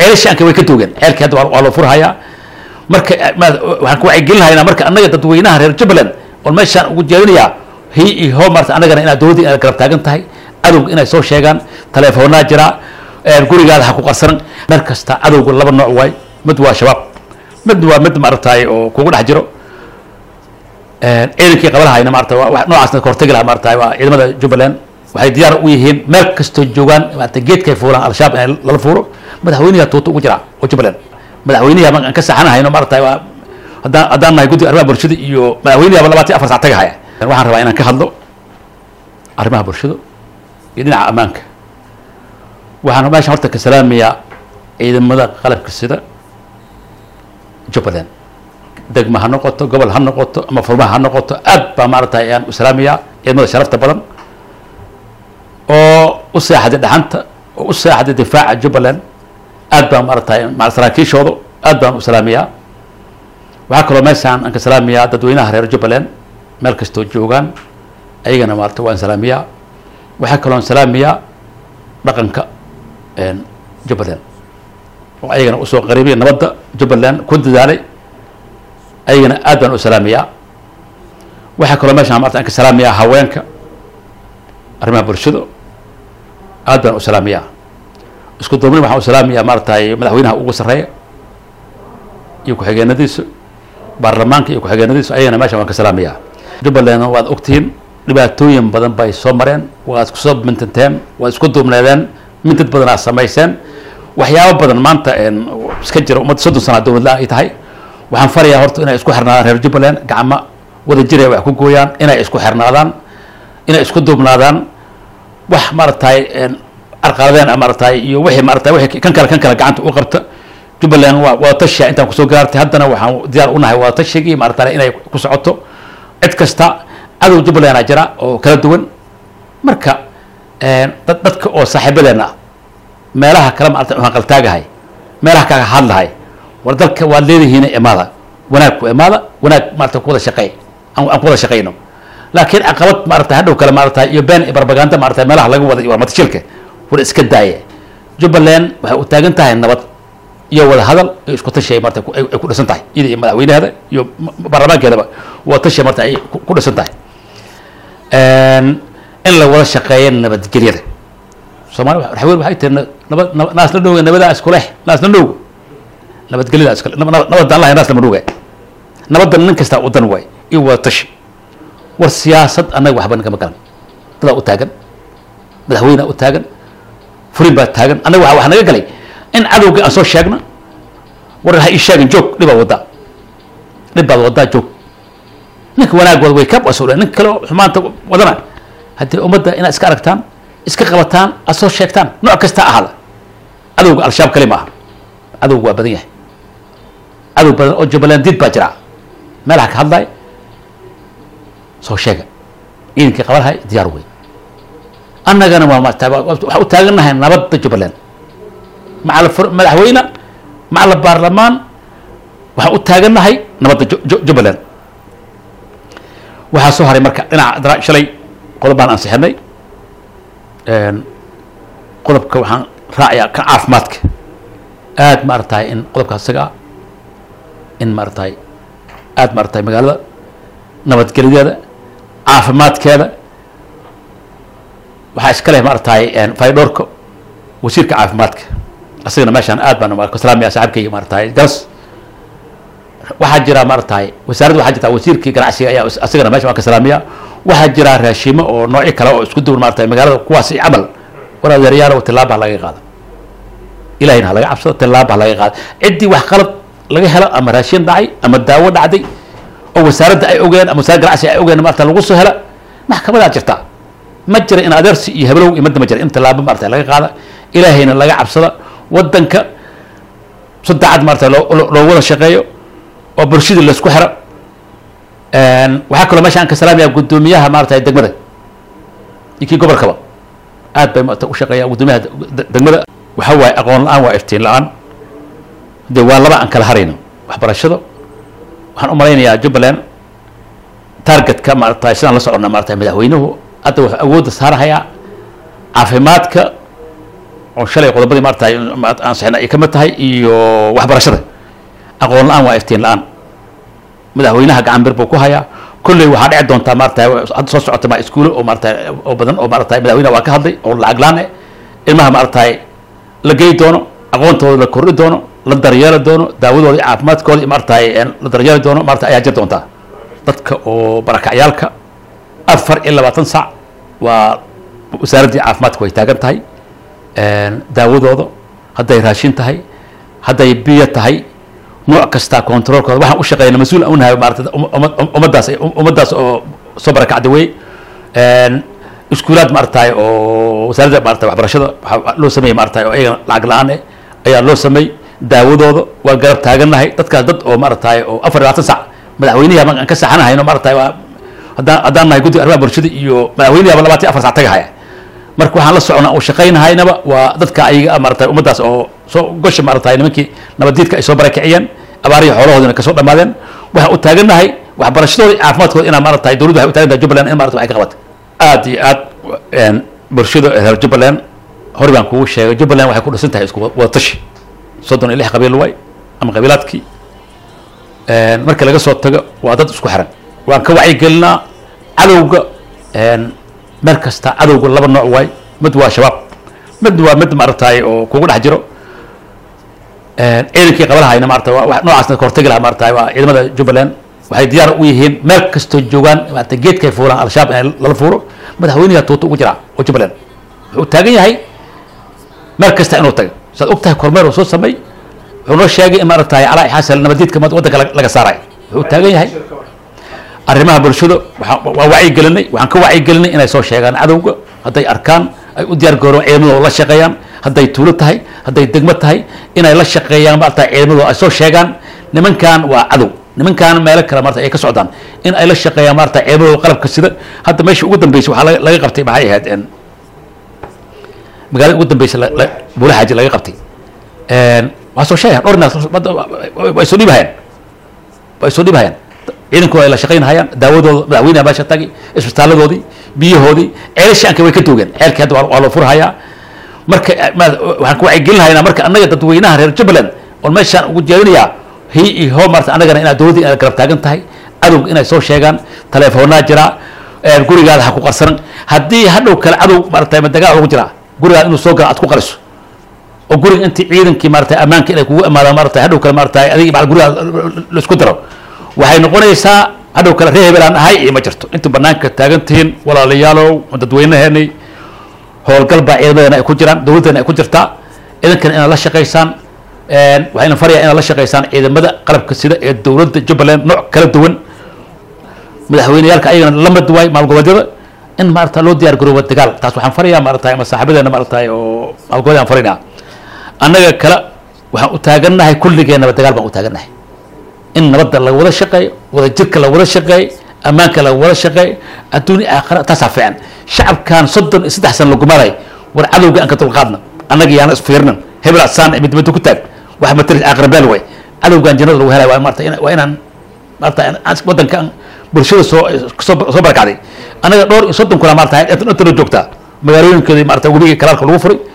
ceelashaanka way ka doogeen ceelkii hadda waa waa loo furhayaa marka ma- waxaan ku wacyigelinahaynaa marka annaga dadweynaha reer jubbaland oo meeshaan ugu jeedinayaa hi iyo hoo maarta annagana inaad dowladda inaad garab taagan tahay cadowga inay soo sheegaan telefoonaa jira een gurigaada ha ku qarsanan meel kasta cadowga laba nooc waay mid waa shabaab mid waa mid maaragtay oo kugu dhex jiro een ciidankii qabalahayna maarata waa- wax noocaasna ka hortagi lahaa maarata waa ciidamada jubbaland waxay diyaar u yihiin meel kastoo joogaan maarata geedkay fuulaan al-shabaab in lala fuuro madaxweynaha tuuta ugu jira oo jubbaland madaxweynaha aan ka saxanahayno maarata waa haddaan haddaan nahay guddiga arrimaha bulshada iyo madaxweynaha labaatan iyo afar sac tagahaya waxaan rabaa inaan ka hadlo arrimaha bulshada iyo dhinaca ammaanka waxaan meeshan horta ka salaamayaa ciidamada qalabka sida jubbaland degma ha noqoto gobol ha noqoto ama furmaha ha noqoto aad baa maaragtay ayaan u salaamayaa ciidamada sharafta badan oo u seexday dhaxanta oo u seexday difaaca jubbaland aad baan maaragtay maca saraakiishooda aad baan u salaamayaa waxaa kaloo meeshaan aan ka salaamayaa dadweynaha reer jubbaland meel kastoo joogaan ayagana maarata waan salaamiyaa waxaa kaloo salaamayaa dhaqanka een, jubbaland oo ayagana usoo qariibay nabadda jubbaland ku dadaalay ayagana aad baan u salaamayaa waxaa kaloo meeshaan maarata aan ka salaamayaa haweenka arrimaha bulshada aad baan u salaamayaa isku duubni waxaan u salaamayaa maaratay madaxweynaha ugu sarreeya iyo ku-xigeenadiisa baarlamaanka iyo ku-xigeenadiisa ayagana meeshaan waan ka salaamayaa jubbaland waad ogtihiin dhibaatooyin badan bay soo mareen waad isku soo mintanteen waad isku duubneedeen mintad badan aad samayseen waxyaabo badan maanta een, iska jira ummadda soddon sana dowlad la ay tahay waxaan farayaa horta inay isku xirnaadaan reer jubbaland gacmo wada jir ay wax ku gooyaan inay isku xirnaadaan inay isku duubnaadaan wax maaragtay een, carqaladeen ah maaragtay iyo wixii maaragtay wixii kan kale kan kale gacanta u qabta jubbaland waa waa tashiya intaan kusoo gaartay haddana waxaan diyaar u nahay waa tashigii maaragtay inay ku socoto cid kasta cadow jubbaland aa jira oo kala duwan marka een, dad dadka oo saaxiibadeena ah meelaha kale maarata waxaan qaltaagahay meelaha kaga hadlahay war dalka waad leedihiin imaada wanaag ku imaada wanaag maarata ku wada shaqeey aan aan ku wada shaqeyno laakiin caqabad maarata hadhow kale maarata iyo been iyo barbaganda maarata meelaha laga wada iyo warmatashilka war iska daaya jubbaland waxay u taagan tahay nabad iyo wada hadal iyo isku tashi ay maarata ku- ay ay ku dhisan tahay iyada iyo madaxweynaheeda iyo ma- baarlamaankeedaba wada tashi maarata ay ku ku dhisan tahay Een, in la wada shaqeeyo nabadgelyada soomaali waxa weyn waxay tihi nabad nabad- naas la dhowga nabadaa isku leh naas la dhowga nabadgelyada iskale nab- nab- nabadaan lahay naas lama dhowga nabadda nin kastaa u dan waay iyo wada tashi war siyaasad annaga waxba nagama galan dadaa u taagan madaxweynea u taagan furin baa taagan annaga waxa wax naga galay in cadowga aan soo sheegna war ha ii sheegin joog dhibaa waddaa dhib baad waddaa joog ninka wanaag wada way ka wasula ninka kale oo xumaanta wadana haddii ummadda inaad iska aragtaan iska qabataan aad soo sheegtaan nooc kasta ahaada cadowga al-shabaab kali ma aha cadowga waa badan yahay cadow badan oo jubbaland diid baa jira meelaha ka hadlay soo sheega ciidankii qabanhay diyaar wey annagana waa maarata waxaa u taagannahay nabadda jubbaland maca la fur- madaxweyne maca la baarlamaan waxaan u taagannahay nabadda Ju- Ju- jubbaland waxaa soo haray marka dhinaca dara- shalay qodob baan ansixinay Een, qodobka waxaan raacayaa kan caafimaadka aad maaragtay in qodobka isaga ah in maaragtay aad maaragtay magaalada nabadgelyadeeda caafimaadkeeda waxaa iska leh maaragtay een, faydhoorka wasiirka caafimaadka asagana meeshaan aad baan ka salaamaya saaxiibkayga maaragtay garas waxaa jira maaragtay wasaaradda waxaa jirta wasiirkii ganacsiga ayaa is- asagana meesha waan ka salaamiya waxaa jira raashimo oo noocyo kale oo isku duwan maaragtay magaalada kuwaasi camal war adeeryaalow tillaaba ha laga qaada ilahayna ha laga cabsado tillaaba ha laga qaada ciddii wax qalad laga helo ama raashin dhacay ama daawo dhacday oo wasaaradda ay ogeen ama wasaaradda ganacsiga ay ogeen maarata lagu soo hela maxkamadaa jirta ma jira in adeersi iyo heblow iyo madda ma jira in tillaabo maarata laga qaada ilaahayna laga cabsada wadanka saddexaad maarata loo loo- loo wada shaqeeyo oo bulshadii laisku xiro Een, waxaa kaloo meesha aan ka salaamayaa guddoomiyaha maarata degmada iyo kii gobolkaba aad bay maarata u shaqeeyaan guddoomiyaha de- de- degmada waxa waaye aqoon la-aan waa iftiin la-aan de waa laba aan kala harayno waxbarashada waxaan u malaynayaa jubbaland targetka maarata sidaan la soconna maarata madaxweynuhu hadda wuxuu awoodda saarahayaa caafimaadka oo shalay qodobadii maaragtay aan sixna ay ka mid tahay iyo waxbarashada aqoon la-aan waa iftiin la-aan madaxweynaha gacan bir buu ku hayaa kolley waxaa dhici doontaa maaragtay hadda soo socota ma iskuulo oo maaragtay oo badan oo maaragtay madaxweynaha waa ka hadlay oo lacag la-aan eh ilmaha maaragtay la gey doono aqoontooda la kordhi doono la daryeeli doono daawadooda iyo caafimaadkooda iyo maaragtay la daryeeli doono maaragtay ayaa jir doontaa dadka oo barakacyaalka afar iyo labaatan sac waa wasaaraddii caafimaadka way taagan tahay daawadooda hadday raashin tahay hadday biyo tahay nooc kasta controlkooda waxaan u shaqeyna mas-uul aan unahay maarata ummaddaas ummaddaas oo soo barakacda wey iskuulaad maaragtay oo wasaaradda maarata waxbarashada waxaa loo sameeyey maaragtay oo iyagana lacag la-aan eh ayaa loo sameey daawadooda waa garab taagannahay dadkaas dad oo maaragtay oo afar iyo labaatan sac madaxweynihi aan ka saxanahayno maaragtay waa haddaan haddaan nahay guddiga arrimaha bulshada iyo madaxweynihiaba labaatan iyo afar sac tagahaya marka waxaan la socnaa oo shaqaynahaynaba waa dadka ayaga maaragtay ummaddaas oo soo gosha maaragtay nimankii nabaddiidka ay soo barakiciyeen abaarihii xoolahoodina kasoo dhammaadeen waxaan u taagannahay waxbarashadooda iyo caafimaadkooda inaa maaragtay dowladdu waxay u taagan tahay jubbaland in maarata waxay ka qabato aad iyo aad bulshada reer jubbaland hore baan kugu sheegay jubbaland waxay ku dhisan tahay isku wadatashi soddon iyo lix qabiil waay ama qabiilaadkii marka laga soo tago waa dad isku xiran waan ka wacyigelinaa cadowga meel kasta cadowga laba nooc waay mid waa shabaab mid waa mid maaragtay oo kugu dhex jiro ciidankii qabalahayna maarata waa noocaasna ka hortagi lahaa maarata waa ciidamada jubbaland waxay diyaar u yihiin meel kastoo joogaan maarata geedkay fuulaan al-shabaab in lala fuuro madaxweynaha tuuta ugu jira oo jubbaland wuxuu taagan yahay meel kasta inuu tago saad og tahay kormeer uu soo samey wuxuu noo sheegay in maaragtay calaa xasan nabadiidka waddanka laga saarayo wuxuu taagan yahay arrimaha bulshada waa wacyigelinay waxaan ka wacyigelinay inay soo sheegaan cadowga hadday arkaan ay u diyaar garoon ciidamadooda la shaqeeyaan hadday tuulo tahay hadday degmo tahay inay la shaqeeyaan maarata ciidamadooda ay soo sheegaan nimankan waa cadow nimankan meelo kale maarata ay ka socdaan in ay la shaqeeyaan maarata ciidamadooda qalabka sida hadda meesha ugu dambeysay waxaa laga qabtay maxay ahayd magaalada ugu dambeysay buula xaaji laga qabtay waa soo sheegaan dhowr naas way soo dhibahayaan way soo dhibahayaan ciidankooda ay la shaqaynahayaan daawadooda madaxweynaha meesha tagi isbitaaladoodii biyahoodii ceelashaanka way ka toogeen ceelkii hadda waa loo furhayaa marka waxaan ku wacyigelinahaynaa marka annaga dadweynaha reer jubbaland oon meeshaan ugu jeedinayaa hi iyo hoo maarata annagana inaad dowladda inaad garab taagan tahay cadowga inay soo sheegaan telefoonaa jira gurigaada ha ku qarsanan haddii hadhow kale cadow maarata dagaal ugu jira gurigaada inuu soo gala aad ku qariso oo guriga intii ciidankii maarata ammaanka inay kugu imaadaan maarata hadhow kale maarata adiga bacd gurigaada laisku daro waxay noqonaysaa hadhow kale reer hebelaan ahay iyo ma jirto inta banaanka taagan tihiin walaalayaalow dadweynaheenay howlgal baa ciidamadeena ay ku jiraan dowladdeena ay ku jirtaa idankana inaad la shaqaysaan waxayna farayaa inaad la shaqaysaan ciidamada qalabka sida ee dowladda jubbaland nooc kala duwan madaxweyneyaalka ayagana la mid waay maalgoboleedyada in maarata loo diyaar garoobo dagaal taas waxaan farayaa maarata ama saaxiibadeena maarata oo maalgoboleed aan faraynaa annaga kale waxaan u taagannahay kulligeenaba dagaal baan u taagannahay in nabadda laga wada shaqeeyo wada jirka laga wada shaqeeyo ammaanka laga wada shaqeeyo adduuni aakhira taasaa fiican shacabkan soddon iyo saddex sana lagumaday war cadowga aan ka dulqaadna annaga yaana isfiirnan hebel asaan mid mid ku taag wax matari aakhira beel way cadowgan jannada lagu helay waa maarata waa inaan maarata waddanka bulshada soo soo soo barakacday annaga dhowr iyo soddon kuna maarata inta la joogtaa magaalooyinkeedii maarata webigii kalaalka lagu furay